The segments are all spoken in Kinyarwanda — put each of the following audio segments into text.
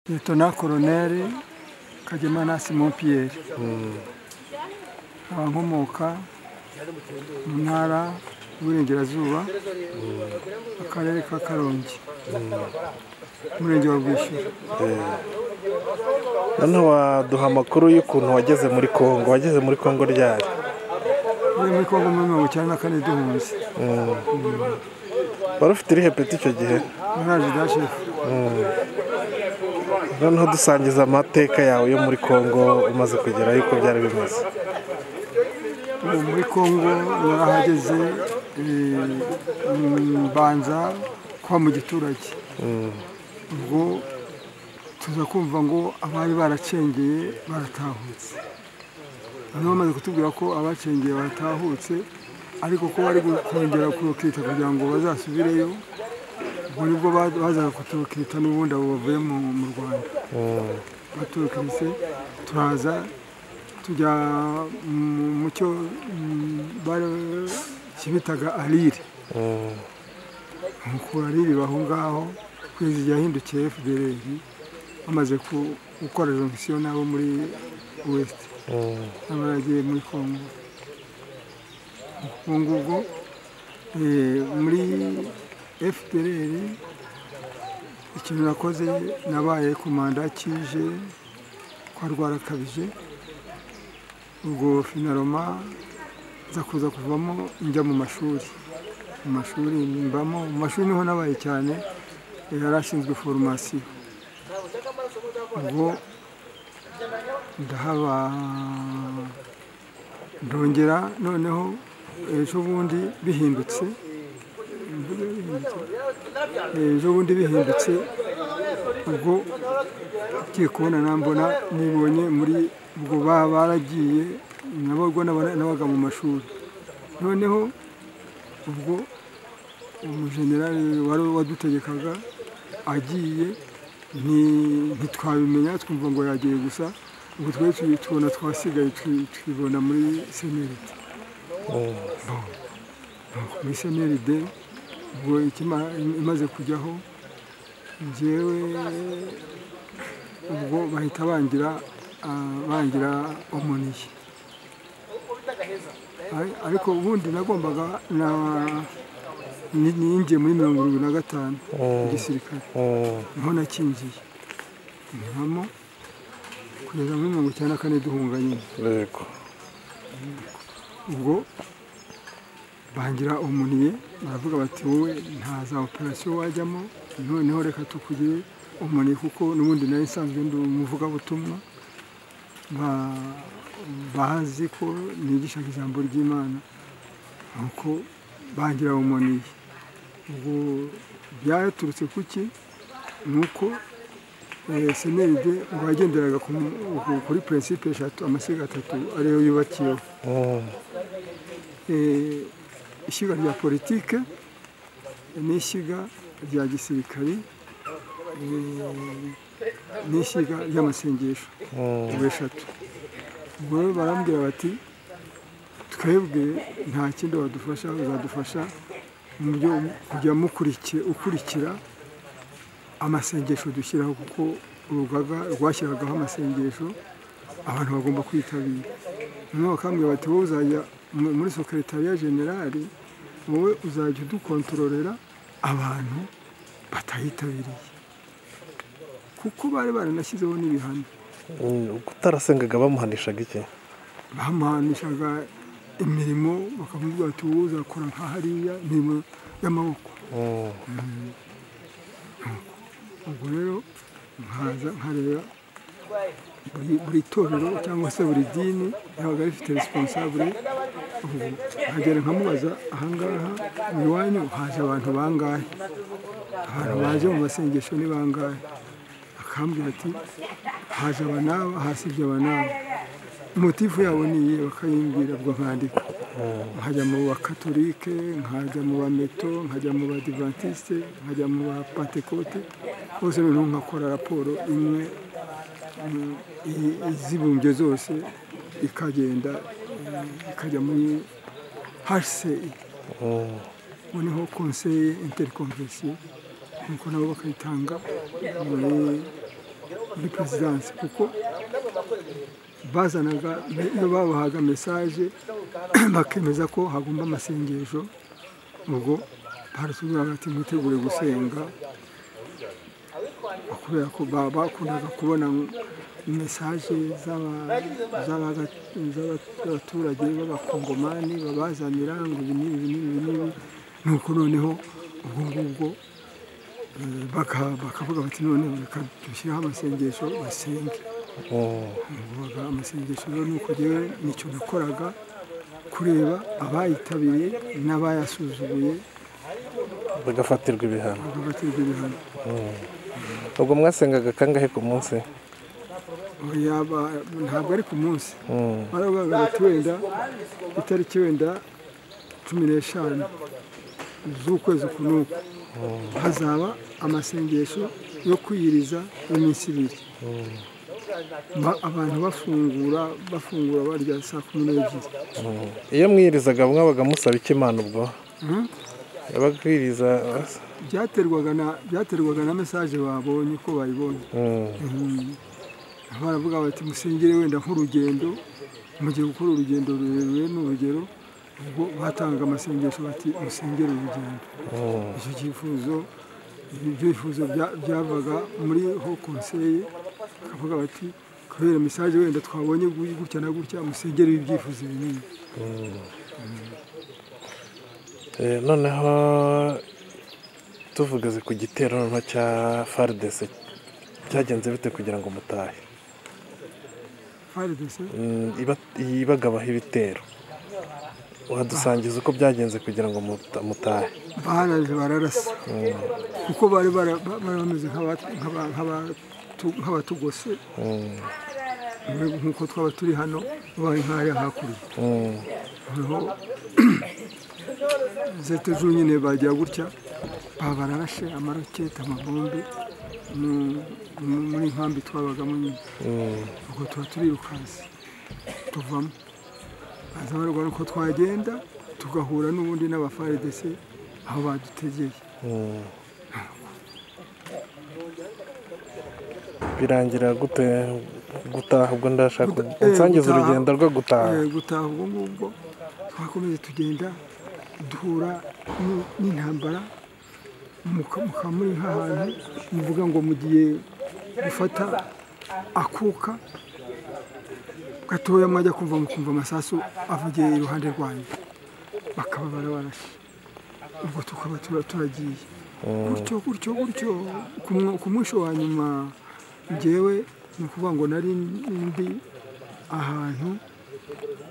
Letona Koroneri Kagema Simon Pierre nkaba nkomoka mu ntara y'uburengerazuba mu karere ka karongi umurenge wa bwishyura noneho waduha amakuru y'ukuntu wageze muri congo wageze muri congo ryari muri muri kongo muri mirongo icyenda na kane duhunze wari ufite irihe peti icyo gihe muraje da shefu noneho dusangiza amateka yawe yo muri congo umaze kugera yuko byari bimeze ubu muri kongo narahageze eh, mm, mbanza kuba mu giturage ubwo tuza kumva ngo abari baracengeye baratahutse noneho bamaze kutubwira ko abacengeye baratahutse ariko ko bari kongera kurokita kugira ngo bazasubireyo ubwo nibwo ba- bazaga kuturokita n'ubundi abo bavuye mu- mu rwanda baturukiritse turaza tujya mu- mu cyo mm, bare- kibitaga arire mukura arire baho ngaho kwezi yahindukiye fdr bamaze ku- gukora jonction nabo muri west abaragiye muri congo ubu ngubwo eh, muri fdr ikintu nakoze nabaye ku manda kije kwa rwarakabije ubwo finaroma nza kuza kuvamo njya mu mashuri mu mashuri mbamo mu mashuri niho nabaye cyane eh, yari ashinzwe foromasiyo ubwo ndahaba ndongera noneho ejo bundi bihindutse ejo bundi bihindutse ubwo ugiye kubona nambona nibonye muri ubwo baba baragiye nabo ubwo naba- nabaga mu mashuri noneho ubwo umujenerali wari wadutegekaga agiye nti- ntitwabimenya twumva ngo yagiye gusa ubwo twari tuyi- tubona twasigaye twi- twibona muri senerite muri seneride ubwo ikima- imaze kujyaho njyewe ubwo bahita bangira ah, bangira omuniye Ari- ariko ubundi nagombaga na- ni- ninjiye muri mirongo irindwi na gatanu mu gisirikare niho nakingiye mpamo kugeza muri mirongo icyenda na kane duhunga nyine yego ubwo bangira umuniye baravuga bati wowe nta za operasiyo wajyamo noneho reka tukugire umuniye kuko n'ubundi nari nsanzwe ndi umuvugabutumwa Ba- bazi ko nigishaga ijambo ry'imana nuko bangira umuniye ubwo byaturutse ku ki nuko seneride ngo yagenderaga ku mu- kuri prinsipe eshatu amashyiga atatu ariyo yubakiyeho eh, ishyiga rya politike n'ishyiga rya gisirikari eh, n'ishyiga ry'amasengesho ubwo eshatu ubwo rero barambwira bati twebwe nta kindi wadufasha uzadufasha mu byo kujya mukurikiye ukurikira amasengesho dushyiraho kuko urugaga rwashyiragaho amasengesho abantu bagomba kwitabira noneho bakambwira bati wowe uzajya mu- muri sokeretariya generali wowe uzajya udukontororera abantu batayitabiriye kuko bari baranashyizeho n'ibihano utarasengaga bamuhanishaga iki bamuhanishaga imirimo bakavuga bati wowe uzakora nka hariya imirimo y'amaboko ubwo rero nkaza nkareba buri buri torero cyangwa se buri dini ribaga rifite responsable ubu nkagera nkamubaza ahangaha iwanyu haje abantu bangahe abantu baje mu masengesho ni bangahe akambwira ati haje aba n'aba hasibye aba n'aba motifu yabo ni iyihe bakayimbwira ubwo nkandika nkajya mu bakatolike nkajya mu bameto nkajya mu badivantiste nkajya mu bapantekote bose noneho nkakora raporo imwe mm, i- izibumbye zose ikagenda mm, ikajya muri hce noneho konseye interconvention nuko nabo bakayitanga muri kuri perezidansi kuko bazanaga iyo babahaga mesaje bakemeza ko hagomba amasengesho ubwo baratubwiraga ati mwitegure gusenga kubera ko ba- bakundaga kubona mesaje z'abaturage b'abakongomani babazanira ngo ibi n'ibi n'ibi n'ibi nuko noneho ubwo ngubwo eh, baka- bakavuga bati noneho reka dushyiraho amasengesho basenge bavuga amasengesho rero ni uko njyewe nicyo nakoraga kureba abayitabiriye n'abayasuzuguye bagafatirwa ibihano bagaterwa ibihano ubwo mwasengaga kangahe ku munsi yaba ntabwo ari ku munsi Mm. baravuga bati wenda itariki wenda cumi n'eshanu z'ukwezi uku n'uku hazaba amasengesho yo kwiyiriza y'iminsi ibiri Ba- abantu bafungura bafungura barya saa kumi n'ebyiri iyo mwirizaga mwabaga musaba iki imana ubwo Mm. ababwiriza byaterwaga na byaterwaga na mesaje babonye ko bayibonye baravuga bati musengere wenda nk'urugendo mugihe gukora urugendo rurerure ni urugero ubwo batanga amasengesho bati musengere urugendo icyo cyifuzo ibyifuzo bya- byavaga muri ho konseye bakavuga bati kubera mesaje wenda twabonye gu- gutya na gutya musengere ibyifuzo binini Eh, noneho tuvugaze ku gitero noneho cya faridese cyagenze bite kugira ngo mutahe faridese Mm, iba- ibagabaho ibitero wadusangiza uko byagenze kugira ngo muta- mutahe baraje bararasa kuko bari bara- ba- bari bameze nk'aba- nk'aba- nk'abatu- nk'abatugose Mm, nk'uko twaba turi hano bari nk'ahari hakurya mm, noneho zeta z'ubu nyine bagira gutya baba bararashe amaroketi amabombe mu- mu- muri nkambi twabagamo nyine mm. ubwo tuba turirukanse tuvamo baza barwara uko twagenda tugahura n'ubundi n'abafaridese aho badutegeye birangira gute gutaha ubwo ndashaka Guta- eh, unsangiza gutaha. urugendo rwo gutaha Eh, gutaha ubwo ngubwo twakomeze tugenda duhura ni- n'intambara muka- mukaba muri nk'ahantu muvuga ngo mugiye gufata akuka gatoya mwajya kumva mukumva amasasu avugiye iruhande rwanyu bakaba barabarashe ubwo tukaba tura- turagiye gutyo gutyo gutyo ku mu- ku munsi wa nyuma ngewe ni ukuvuga ngo nari ndi ahantu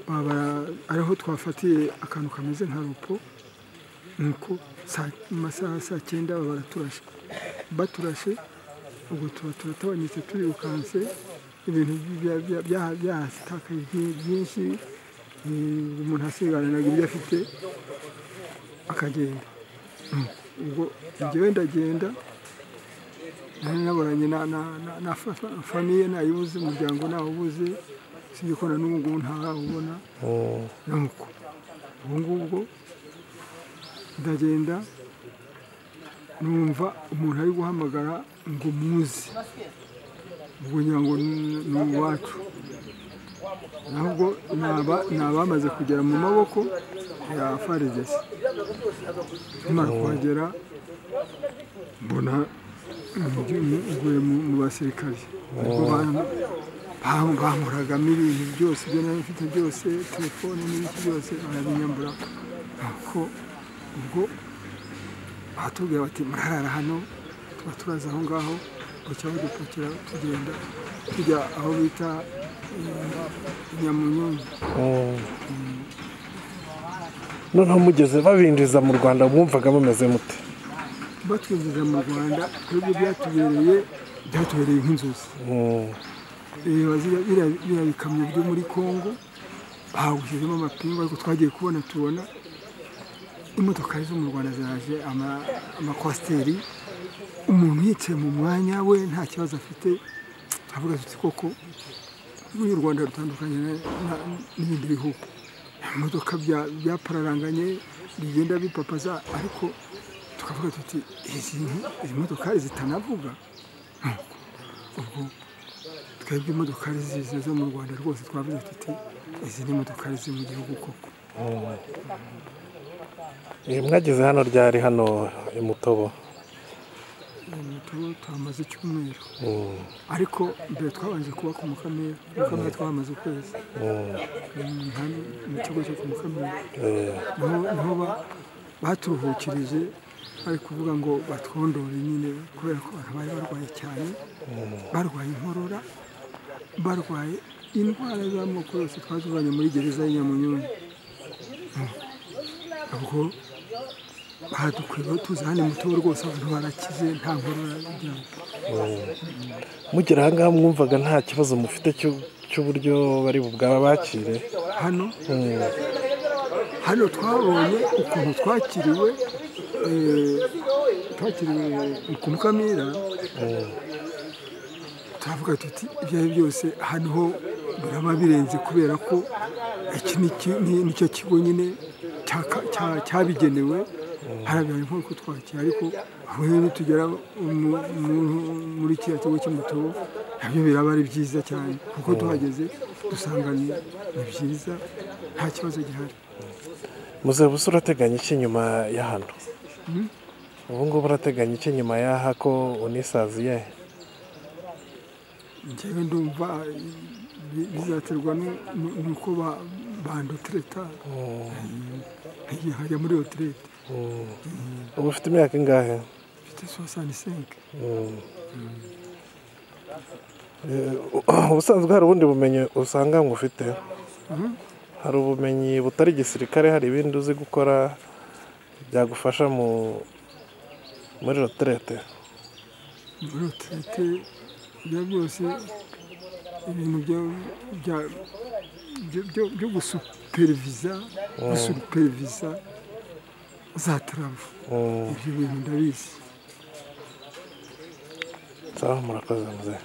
baba- ariho twafatiye akantu kameze nka ropo nuko saa- mu masaha ya saa cyenda baba baraturashe baturashe ubwo tuba turatabanitse turirukanse ibintu bya- bya- bya- byatakaye byi- byinshi eh, umuntu asigaranaga ibyo afite akagenda ubwo njyewe ndagenda nari naburanye na- na- na- na fa- fa- famiye nayibuze umuryango nawubuze usibye ko na n'ubu ngubu ntarawubona Mm, nuko ubu ngubwo ndagenda numva umuntu ari guhamagara ngo muze ubwo ngira ngo ni ni uwacu nabwo ni aba- ni abamaze kugera mu maboko ya faridesi tumara kuhagera mbona nguye mu basirikari ubwo bam- bamuragamo ibintu byose ibyo nari mfite byose telefone n'ibiki byose barabinyambura nuko ubwo batubwira bati murarara hano tuba turaza aho ngaho ngo cyangwa dupakira tugenda tujya aho bita eh, nyamunyumba mm. noneho mugeze babinjiza mu rwanda mwumvaga mumeze mute batwinjiza mu rwanda twebwe byatubereye byatubereye nk'inzozi Mm, Eh, bazira- biriya biriya bikamyo byo muri congo bawushyizemo amapingu ariko twagiye kubona tubona imodokari zo mu rwanda ziraje ama- amakwasiteri umuntu yicaye mu mwanya we nta kibazo afite turavuga tuti koko n'uyu u rwanda rutandukanye na- na- n'ibindi bihugu imodoka bya- byapararanganye bigenda bipapaza ariko tukavuga tuti izi izi modokari zitanavuga ubwo twebwe imodokari ziza zo mu rwanda rwose twavuze tuti izi ni imodokari ziri mu gihugu koko Eh, mwageze hano ryari hano i mutobo tuba tuhamaze icyumweru Mm, ariko mbere twabanje kuba ku mukamira mukamira twahamaze ukwezi mm, Mm, hano mu kigo cyo ku mukamira eh, niho niho ba- baturuhukirije bari kuvuga ngo batwondore nyine kubera ko abantu bari barwaye cyane barwaye inkorora barwaye indwara z'amoko yose twazivanye muri gereza y'i Nyamunyumba Mm. ubwo badukwiye tuza hano muto rwose abantu barakize nta nkorora bigira mugera aha ngaha mwumvaga nta kibazo mufite cy'u- cy'uburyo bari bwabakire hano hano twabonye ukuntu twakiriwe eh, twakiriwe ku mukamira turavuga tuti ibyo ari byo byose hano ho biraba birenze kubera ko iki ni ki- ni- nicyo kigo nyine cyaka- cya- cyabigenewe harabihaye nko kutwakira ariko aho rero tugera mu- mu- muri kiriya kigo cy'umutubu nabyo biraba ari byiza cyane kuko tuhageze dusanga ni ni byiza nta kibazo gihari muzeba usa urateganya iki nyuma ya hano ubu ngubu urateganya iki nyuma y'aha ko unisaziye njyewe ndumva bi- bizaterwa nu- nu- nuko ba- bandotereta nkagiye nkajya muri oterete ubu ufite imyaka ingahe mfite sohasani senke Eh, ubusanzwe hari ubundi bumenyi usanga ufite hari ubumenyi butari igisirikare hari ibindi uzi gukora byagufasha mu muri reterete muri oterete ibyo byose ibintu byo- bya- byo- byo- byo gusuperiviza gusuperiviza za taravu Mm, ibyo bintu ndabizi sawa murakoze muzehe